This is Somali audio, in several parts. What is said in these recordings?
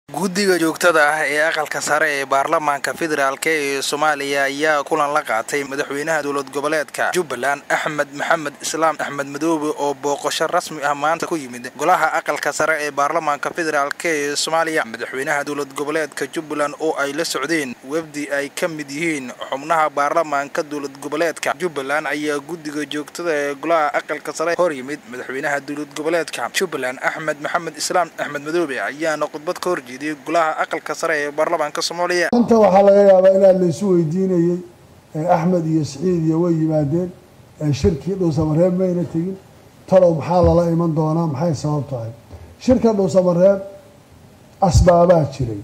guddiga joogtada ah ee aqalka sare ee baarlamaanka federaalk ee soomaaliya ayaa kulan la qaatay madaxweynaha dowlad goboleedka jubbaland axmed maxamed islaam axmed madoobe oo booqasho rasmi ah maanta ku yimid golaha aqalka sare ee baarlamaanka federaalk ee soomaaliya madaxweynaha dowlad goboleedka jubbaland oo ay la socdeen wafdi ay ka mid yihiin xubnaha baarlamaanka dowlad goboleedka jubbaland ayaa guddiga joogtada ee golaha aqalka sare hor yimid madaxweynaha dowlad goboleedka jubbaland axmed maxamed islaam axmed madoobe ayaana khudbad ka horjeeday golaha aqalka sare ee baarlamaanka soomaaliya inta waxaa laga yaabaa inaad laysu weydiinayey axmed iyo siciid iyo way yimaadeen shirkii dhuusamareeb mayna tegin talow maxaa lala iman doonaa maxay sabab tahay shirka dhuusamareeb asbaabaa jiray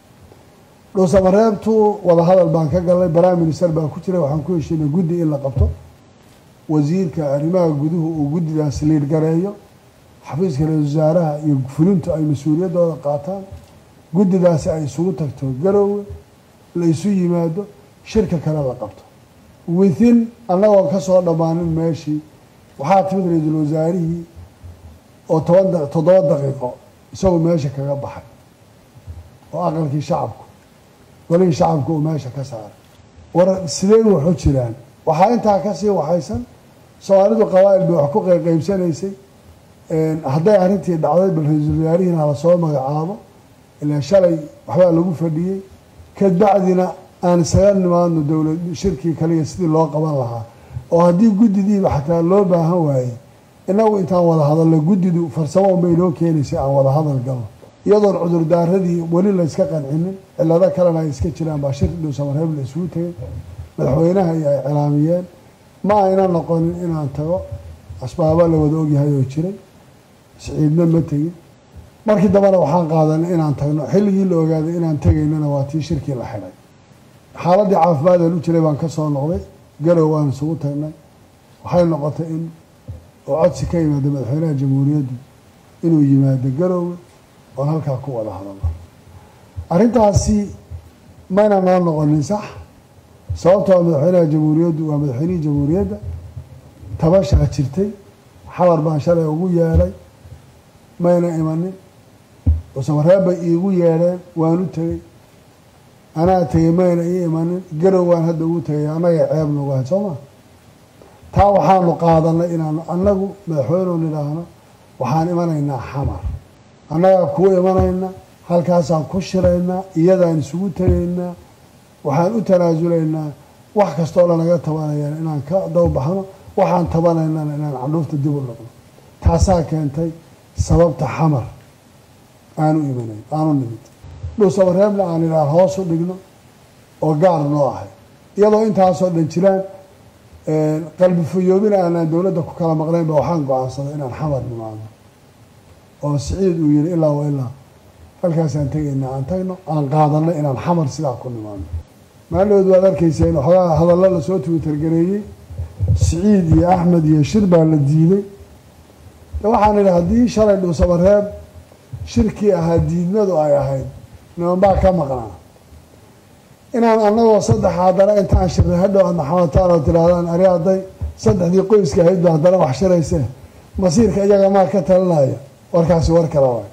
dhuusamareebtu wadahadal baan ka galnay prime minister baa ku jiray waxaan ku heshiinay guddi in la qabto wasiirka arrimaha guduhu uu guddidaas liirgareeyo xafiiska ra-isul wasaaraha iyo fulintu ay mas-uuliyaddooda qaataan guddidaasi ay isugu tagto garoowe la isu yimaado shirka kale la qabto within annagoon ka soo dhammaanin meeshii waxaa timid ra-iisul wasaarihii oo toban toddoba daqiiqo isagoo meesha kaga baxay oo aqalkii shacabku golihii shacabku uu meesha ka saaray war sidee waxu jiraan waxaa intaa kasii waxaysan soomaalidu qabaa'il bay wax ku qeybqeybsanaysay hadday arrintii dhacday bal ra-iisul wasaarihiina hala soo magacaabo ilaa shalay waxbaa lagu fadhiyey kadbacdina aan isaga nimaadno dowlad shirkii kaliya sidii loo qaban lahaa oo haddii guddidiiba xataa loo baahan waayey inagu intaan wada hadalno guddidu farsamo unbay noo keenaysay aan wada hadal galno iyadoon cudurdaaradii weli layska qancinin cilado kalena ay iska jiraan baa shir dhuusamareeb la isugu tegay madaxweynaha iyo ay cilaamiyeen ma ayna noqonin inaan tago asbaaba la wada ogyahay oo jiray siciidna ma tegin markii dambena waxaan qaadanay inaan tagno xilligii la ogaaday inaan tegaynana waa tii shirkii la xidhay xaaladii caafimaadaan u jiray baan ka soo noqday garow waan isugu tagnay waxay noqotay in oo codsi ka yimaada madaxweynaha jamhuuriyaddu inuu yimaado garoowe oon halkaa ku wada hadalno arrintaasi mayna noo noqonin sax sababtoo madaxweynaha jamhuuriyaddu waa madaxweynihii jamhuuriyadda tabashaa jirtay xabar baan shalay ugu yeedhay mayna imanin dhuusamareeb bay iigu yeedheen waan u tegey anaa tegey mayna ii imanin garow waan hadda ugu tegay annaga ceeb nagu ahayd soo maa taa waxaanu qaadanay inaanu annagu madaxweyneu nidhaahno waxaan imanaynaa xamar annagaa kuu imanayna halkaasaan ku shiraynaa iyadaan isugu tegaynaa waxaan u tanaasulaynaa wax kastoo lanaga tabanayaan inaan ka dawbaxno waxaan tabanaynana inaan candhuufta dib u noqno taasaa keentay sababta xamar aanu imanayn aanu nimid dhuusamareebna aan idhaah hoos u dhigno oo gaar noo ahay iyadoo intaasoo dhan jiraan qalbi fayoobina aanaan dowladda ku kala maqnayn ba waxaan go-aansaday inaan xamar nimaadno oo siciid uu yihi ilaa wa ilaa halkaasaan tegaynaa aan tagno aan qaadanay inaan xamar sidaa ku nimaadno maalinood waad arkayseen waxoogaa hadallo lasoo twitter-gareeyey siciid iyo axmed iyo shir baa la diiday waxaan idhi haddii shalay dhuusamareeb shirkii ahaa diidmadu ay ahayd niman baa ka maqnaa inaan anagoo saddex haddana intaan shirnay hadhow aad maxamataan oo tirahdaan ari hadday saddexdii qoyska ahayd ba haddana wax shiraysee masiirka iyaga maa ka talinaya warkaasi war kale waay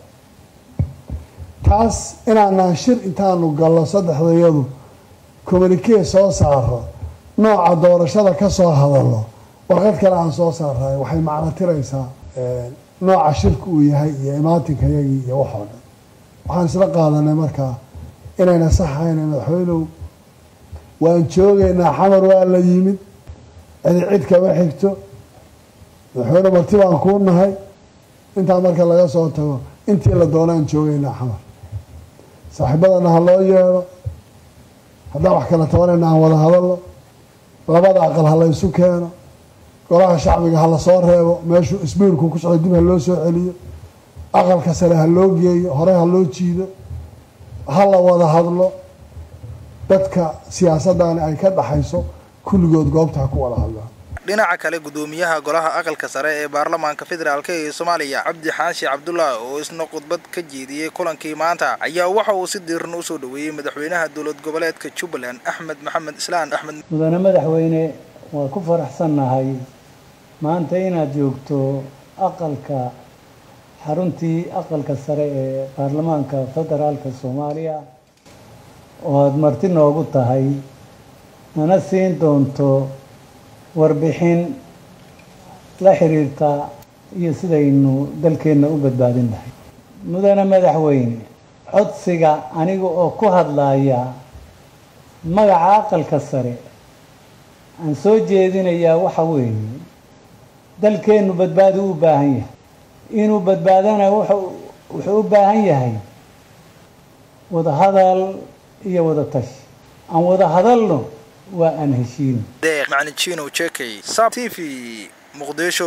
taas inaanaan shir intaanu gallo saddexdayadu communikee soo saaro nooca doorashada ka soo hadallo warqad kale aan soo saarayo waxay macno tiraysaa nooca shirka uu yahay iyo imaatinka yagii iyo waxoo dhan waxaan isla qaadanay markaa inayna saxayna madaxweynow waan joogaynaa xamar waa la yimid cidi cid kama xigto madaxweyne marti baan kuu nahay intaa marka laga soo tago intii la doonaan joogaynaa xamar saaxiibadana ha loo yeedho haddaan wax kala tabanayna aan wada hadalno labada aqal ha la ysu keeno golaha shacbiga ha la soo reebo meeshuu isbiirku ku socdo dib ha loo soo celiyo aqalka sare ha loo geeyo hore ha loo jiido ha la wada hadlo dadka siyaasadani ay ka dhaxayso kulligood goobta ha ku wada hadlaan dhinaca kale guddoomiyaha golaha aqalka sare ee baarlamaanka federaalk ee soomaaliya cabdi xaashi cabdullah oo isna khudbad ka jeediyey kulankii maanta ayaa waxa uu si diiran usoo dhaweeyey madaxweynaha dowlad goboleedka jubbaland axmed maxamed islaan axmed mudane madaxweyne waa ku faraxsannahay maanta inaad joogto aqalka xaruntii aqalka sare ee baarlamaanka federaalka soomaaliya oo aada marti noogu tahay nana siin doonto warbixin la xiriirta iyo sidaynu dalkeenna u badbaadin lahay mudane madaxweyne codsiga aniga oo ku hadlaya magaca aqalka sare aan soo jeedinayaa waxa weeye dalkeennu badbaado u baahan yahay inuu badbaadana wuxuu u baahan yahay wadahadal iyo wada tashi aan wada hadalno waa aan heshiino deeq macalin jino jekey sab t v muqdisho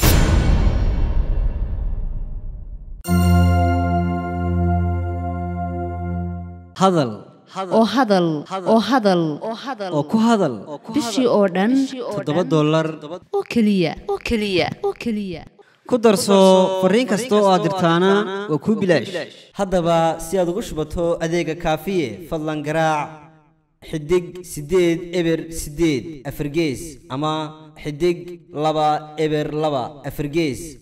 hadal oo hadal oo hadal oo ku hadal bishii oo dhan toddoba dollar oo keliya oo keliya oo keliya ku darso fariin kasta oo aad dirtaana waa kuu bilaash haddaba si aad ugu shubato adeega kaafiye fadlan garaac xidig siddeed eber siddeed afargees ama xidig laba eber laba afargees